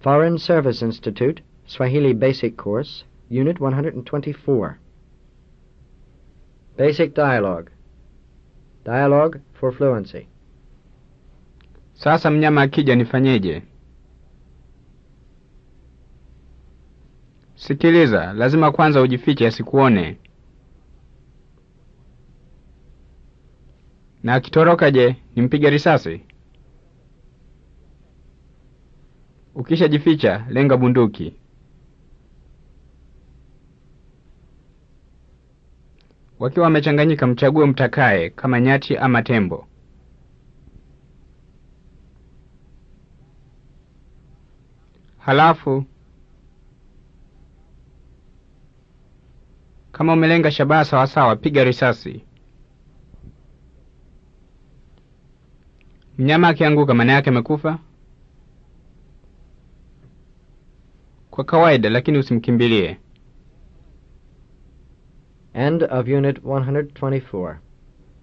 Foreign Service Institute, Swahili Basic Course, Unit 124. Basic Dialogue. Dialogue for Fluency. Sasa mnyama akija nifanyeje? Sikiliza, lazima kwanza ujifiche asikuone. Na akitoroka je, nimpige risasi? Ukishajificha, lenga bunduki. Wakiwa wamechanganyika, mchague mtakaye, kama nyati ama tembo. Halafu kama umelenga shabaha sawasawa, piga risasi. Mnyama akianguka, maana yake amekufa kwa kawaida, lakini usimkimbilie. End of Unit 124.